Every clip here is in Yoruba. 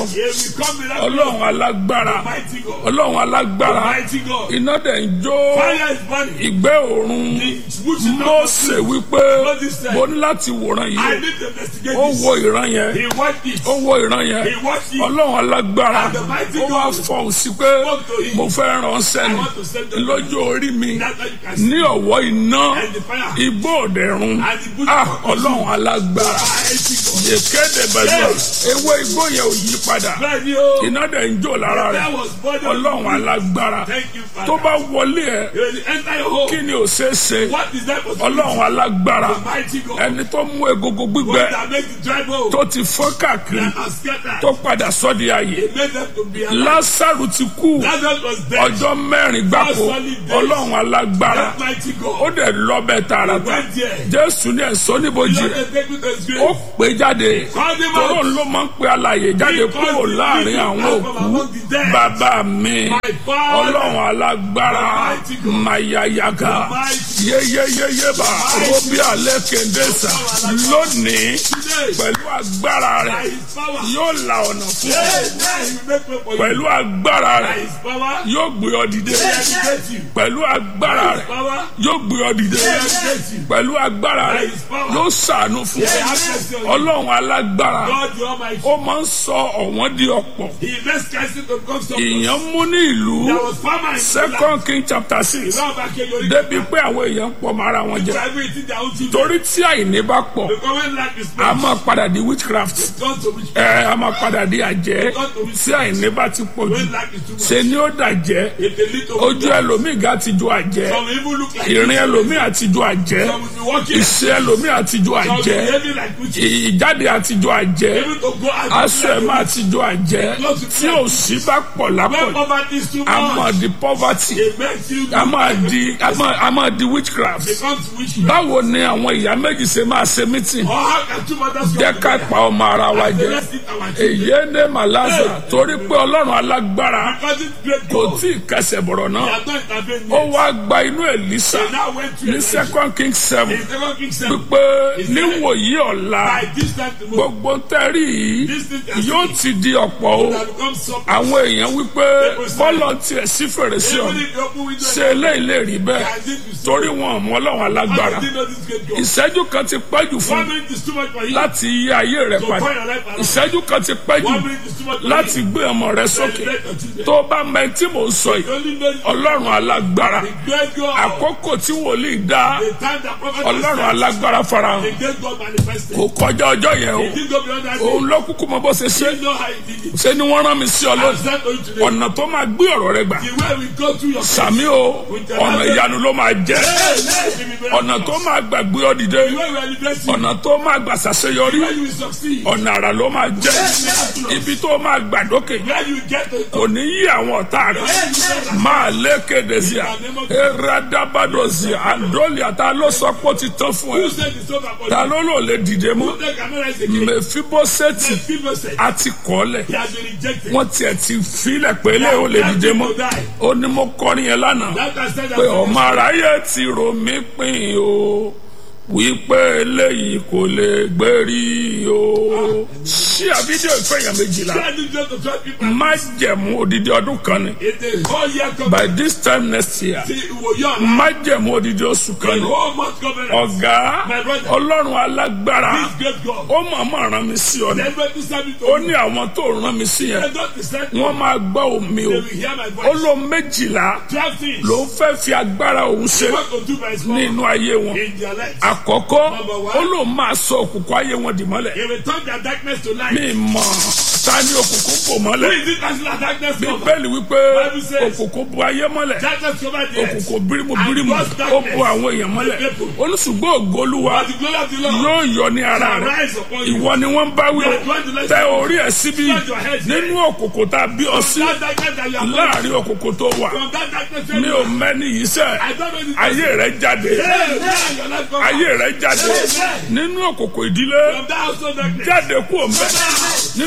He will come miraculous. ọlọ́run alágbára Mighty God. ọlọ́run alágbára Mighty God. iná dẹ̀ ń jó Fire is burning. ìgbẹ́ òórùn The bush is not Mósè wípé Moses said, mo ní láti wòran I yìí need to investigate ó this. wo ìran yẹn He watched it. ó wo ìran yẹn He watched it. ọlọ́run alágbára And the mighty ó wá God fọhùn sí pé spoke to him. mo fẹ́ ránṣẹ́ I ni want to send them. lójú orí mi That's how you can see. ní ọ̀wọ́ iná And the fire. igbó òdẹ̀rùn And the bush ah is not ọlọ́run alágbára Mighty God. yèkéde bẹ̀rẹ̀ ewé igbó yẹn ò yí padà Bẹ́ẹ̀ ni o. iná dẹ̀ ń jó lára That rẹ̀ was burning. ọlọ́run alágbára Thank you, Father. tó bá wọlé ẹ You will enter your home. kí ni ò ṣeé ṣe What is that for? ọlọ́run alágbára Mighty God. ẹni tó mú egungun gbígbẹ God that make the dry bone. tó ti fọ́ káàkiri That are scattered. tó padà sọ́dí ayé He made them to be alive. lásàrù ti kú Lazarus was dead. ọjọ́ mẹ́rin gbáko ọlọ́run alágbára That mighty ó God. dẹ̀ lọ́bẹ̀ tààràtà went there. jésù ní ẹ̀sọ́ níbojì Let rẹ̀ them take it to his ó grave. pè jáde Call them tóró out. ló máa ń pe alààyè jáde kúrò láàrin àwọn òkú bàbá mi My father. ọlọ́run alágbára mayayaga yeyeyeyeba obi alẹ́ kẹ̀ndẹ́sà lónìí Today. pẹ̀lú agbára By rẹ̀ his power. yóò la ọ̀nà fún ọ Hey, now he make way for you. pẹ̀lú agbára By rẹ̀ his power. yóò gbé ọ dìde He educate you. pẹ̀lú agbára By his rẹ̀ power. yóò gbé ọ dìde He educate you. pẹ̀lú agbára rẹ̀ yóò ṣàánú fún He ọ have mercy on you. ọlọ́run alágbára God the Almighty. ó máa ń sọ ọ̀wọ́n di ọ̀pọ̀ He makes Christ to become something. èèyàn mú ní ìlú There was farmer in second king chapter six Now back here, you're débi pé àwọn èèyàn ń pọ̀ mọ́ ara wọn jẹ driving it in their own children. torí tí àìní bá pọ̀ Because when life is a spent, máa padà di witchcraft God to which ẹ a máa padà di àjẹ́ tí àìní bá ti pọ̀ jù when life is too much. ṣe ni ó dàjẹ́ If they lead to ojú ẹlòmíì ga ti ju àjẹ́ some even look like ìrìn ẹlòmíì àti ju àjẹ́ some will be walking ìṣe ẹlòmíì àti ju some will be àjẹ́ behaving like witches. ìjáde àti ju àjẹ́ Even to go out aṣọ ẹ̀ máa ti ju àjẹ́ tí òṣì bá pọ̀ when lápọ̀ poverty is too a máa much, di poverty it makes you a máa di a máa a máa di witchcraft becomes witchcraft. báwo ni àwọn ìyá méjì ṣe máa ṣe meeting Or how can two mothers jẹ́ come ká together? pa ọmọ ara wa Say, jẹ let's eat our children. èyí ní màláṣà torí pé ọlọ́run alágbára Because it's great kò God. tí ì kẹsẹ̀ bọ̀rọ̀ He náà has not intervened ó yet. wá gba inú Èlísà He now went to ní a second king seven In second king seven. pípé níwòyí ọ̀la By this time tomorrow, gbogbo tẹ́rì yìí this thing has yóò ti di ọ̀pọ̀ o has become something. àwọn èèyàn wípé bọ́lọ̀ tiẹ̀ sí fèrèsé Even ọ̀hún if you open window, ṣe eléyìí lè rí bẹ́ẹ̀ can this be so? torí wọn ò mọ ọlọ́run alágbára How did you know this great God? ìṣẹ́jú kan ti pẹ́ jù fún One minute is too much for you. láti yí ayé rẹ To padà turn your life around. ìṣẹ́jú kan ti pẹ́ jù One minute is too much for láti you. gbé ọmọ rẹ sókè Celebrate your children. tó bá mọ ẹni tí mò ń sọ yìí You only know the ọlọ́run alágbára great God. àkókò tí wòlíì dá The time that prophet ọlọ́run was alágbára farahàn the great God manifested. kò kọjá ọjọ́ yẹn o He didn't go beyond that. òun ló kúkú mọ bó ṣe ṣe You know how he did it. ṣé ni wọ́n rán mi sí ọ I'm lónìí sent to you today. ọ̀nà tó máa gbé ọ̀rọ̀ rẹ gbà The way we go through your sàmí o ọ̀nà ìyanu ló máa jẹ́ Hey, let me be ọ̀nà tó máa gbàgbé ọ dìde The way we are blessing. ọ̀nà tó máa gbà ṣàṣeyọrí Where you will succeed. ọ̀nà àrà ló máa jẹ́ ibi tó máa gbàdókè Where you get to. kò ní yí àwọn ọ̀tá rẹ̀ máa lékèdè sí à eradabado sí à àndólì àtà ló sọ pé ó ti tán fún ẹ Who said it's over for ta you? ló lò lè dìde mọ́ Who said cannot rise again? mẹfibosẹti People said àti kọ́lẹ̀ he has been rejected. wọ́n tiẹ̀ ti filẹ̀ pé lé o lè dìde mọ́ ó ní mo kọrin yẹn lánàá That has said that. pé ọmọ aráyé ti rò mí pín o wípé eléyìí kò lè gbérí o ṣí àfídíò ìfẹ̀yàn méjìlá Try to just to try people. má jẹ̀mú odidi ọdún kan ni It's a whole year covenant. by this time next year See, wo yọ ọ̀la. má jẹ̀mú odidi oṣù kan The ni whole month covenant. ọ̀gá My brother. ọlọ́run alágbára This great God. ó mọ̀ọ́mọ̀ rán mi sí ọ ni Never to serve it ó to ní àwọn tó rán mi sí yẹn They don't decide. wọ́n máa gbọ́ omi o They will hear my ó voice. ló méjìlá Twelve things. ló ń fẹ́ fi agbára òun ṣe What to do by his power nínú ayé wọn in their lives. àkọ́kọ́ Number one. ó lóun máa sọ òkùnkùn ayé wọn dì mọ́lẹ̀ He will turn their darkness to light. mi mọ̀ ta ni òkùnkùn bò Who mọ́lẹ̀ is it that's that darkness cover? bíbélì wípé Bible says- òkùnkùn bo ayé mọ́lẹ̀ Darkness cover the earth. òkùnkùn bírímù And bírímù God's ó darkness bo àwọn èèyàn mọ́lẹ̀ olùsùgbọ́n ògolúwa But the glory of the Lord yóò yọ ní ara shall rẹ̀ rise upon you. ìwọ ni wọ́n bá wí o You are going to let tẹ you- orí ẹ̀ síbí Spread your head nínú òkùnkùn tá a bí ọ sí That darkness that you are born láàrin òkùnkùn tó wà from that darkness mi ò mẹ́ni yìí sẹ́ I don't know this ayé rẹ̀ jáde Hey, hey, your life cover. ayé rẹ̀ jáde nínú òkùnkùn ìdílé From that household darkness. jáde kú òǹbẹ nínú òkùnkùn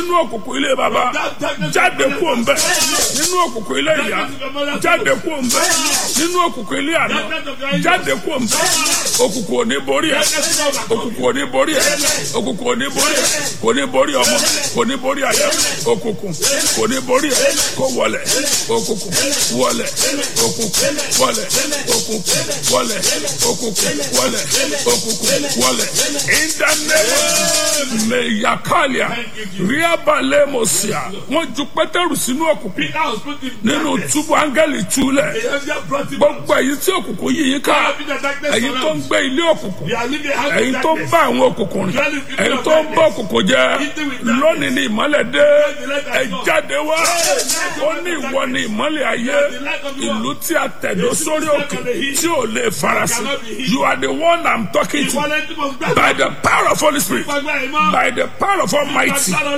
òkùnkùn ilé baba jáde kúrò ń bẹ nínú òkùnkùn ilé ìyá jáde kúrò ń bẹ nínú òkùnkùn ilé àná jáde kúrò ń bẹ òkùnkùn ò ní borí ẹ òkùnkùn ò ní borí ẹ òkùnkùn ò ní borí ẹ kò ní borí ọmọ kò ní borí àyà òkùnkùn kò ní borí ẹ kó wọlẹ̀ òkùnkùn wọlẹ̀ òkùnkùn wọlẹ̀ òkùnkùn wọlẹ̀ òkùnkùn wọlẹ̀ òkùnkùn wọlẹ̀ ìdánilẹ́wọ̀ mẹ̀yàkálíà ríabalẹ̀ mọ̀síà wọ́n ju pétérù sínú òkùnkùn Peter was put in nínú túbú áńgẹ́lì túlẹ̀ The angel brought him out. gbogbo èyí tí òkùnkùn yìí yín ká Having the darkness èyí tó ń surround. gbé ilé òkùnkùn You are living a house èyí of tó ń darkness. bá àwọn òkùnkùn rìn èyí tó ń bá òkùnkùn jẹ lónìí ní ìmọ́lẹ̀ dé ẹ jáde wá ó ní ìwọ ní ìmọ́lẹ̀ ayé ìlú tí a tẹ̀dó sórí òkè tí ò lè farasin you are the one I'm talking to Ìwọlé tí mo gbà. by the power of Holy Spirit Gbàgbà ìmọ̀. by the power of Almighty